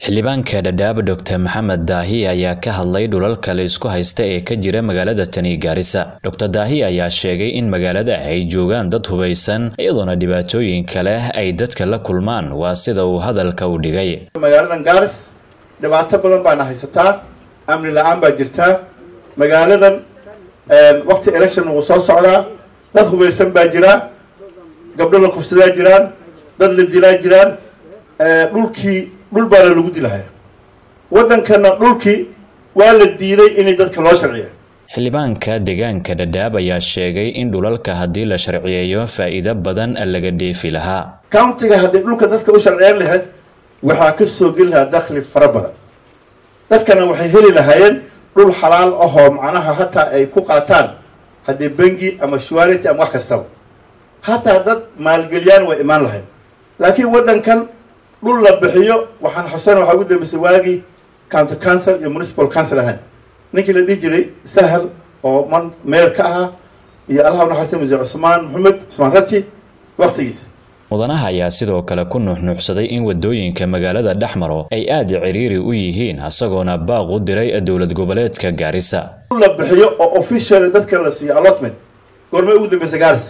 xildhibaanka dhadhaab docr maxamed daahi ayaa ka hadlay dhulalka la isku haysta ee ka jira magaalada tani gaarisa docr daahi ayaa sheegay in magaalada ay joogaan dad hubaysan iyadoona dhibaatooyin kale ay dadka la kulmaan waa sida uu hadalka u dhigay magaaladan gaaris dhibaato badan baana haysataa amni la-aan baa jirtaa magaaladan waqti election wuu soo socdaa dad hubaysan baa jiraa gabdho la kufsadaa jiraan dad la dilaa jiraan dhulkii dhul baana lagu dilahaya waddankana dhulkii waa la diiday inay dadka loo sharciya xildhibaanka deegaanka dhadhaab ayaa sheegay in dhulalka haddii la sharciyeeyo faa'iido badan laga dheefi lahaa countiga haddii dhulka dadka u sharciyan lahayd waxaa ka soo geli lahaa dakhli fara badan dadkana waxay heli lahaayeen dhul xalaal ahoo macnaha hataa ay ku qaataan haddii bengi ama shuarity ama wax kastaba hataa dad maalgeliyaan way imaan lahayd laakiin waddankan dhul la bixiyo waxaan xusan waxaa ugu dambeysay waagii county council iyo municipal council ahayn ninkii la dhihi jiray sahal oo man meer ka ahaa iyo allaha unaxariista muse cusmaan maxamed cusmaan rati waqtigiisa mudanaha ayaa sidoo kale ku nuuxnuuxsaday in wadooyinka magaalada dhexmaro ay aada ciriiri u yihiin isagoona baaq u diray dowlad goboleedka gaarisa dhul la bixiyo oo official dadka la siiyo allotment goormay ugu dambeysay gaaris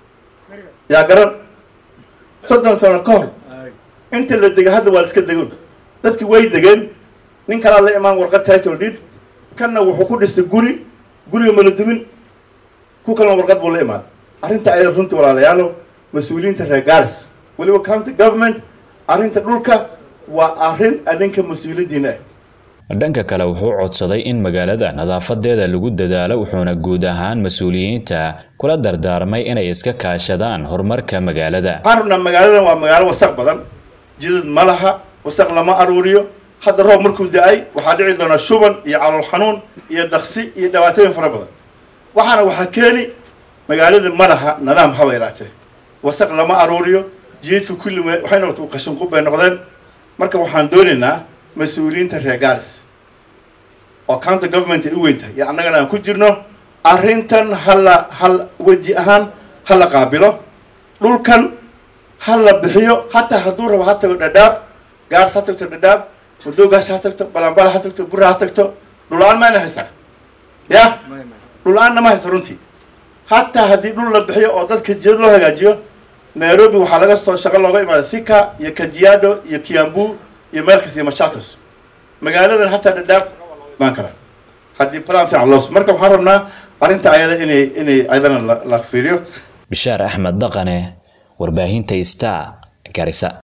yaa garan soddon sano ka hor inta la dega hadda waa la iska degon dadki way degeen nin kalaa la imaan warqad title deed kanna wuxuu ku dhistay guri guriga mala dumin ku kalena warqad buu la imaan arrinta ayada runtii walaalayaalo mas-uuliyiinta reer gaaris weliba county government arrinta dhulka waa arrin adinka mas-uuliyaddiina ah dhanka kale wuxuu codsaday in magaalada nadaafadeeda lagu dadaalo wuxuuna guud ahaan mas-uuliyiinta kula dardaarmay inay iska kaashadaan horumarka magaalada waxaan rabnaa magaaladan waa magaalo wasaq badan jidad ma laha wasaq lama aruuriyo hadda roob markuu da-ay waxaa dhici doonaa shuban iyo calool xanuun iyo daksi iyo dhibaatooyin fara badan waxaana waxaa keeni magaalada ma laha nidaam haba yaraatee wasaq lama aruuriyo jidadka kulli waxay noqotay qashinqub bay noqdeen marka waxaan doonaynaa mas-uuliyiinta reer gaaris oo county government ay u weyn tahay iyo annagana aan ku jirno arrintan hala hal weji ahaan ha la qaabilo dhulkan ha la bixiyo hataa hadduu rabo ha tago dhadhaab gaaris ha tagto dhadhaab mudoogaas ha tagto balambala ha tagto bura ha tagto dhul-aan mayna haysaa ya dhul-aanna ma haysa runtii hataa haddii dhul la bixiyo oo dadka jidad loo hagaajiyo nairobi waxaa laga soo shaqo looga imaada thika iyo kajiado iyo kiambu iyo meelkas iyo machakos magaaladan hataa dhadhaab baan kara haddii plan fiican loos marka waxaan rabnaa arrinta ayada inay inay ayadana la fiiriyo bishaar axmed dhaqane warbaahinta star garisa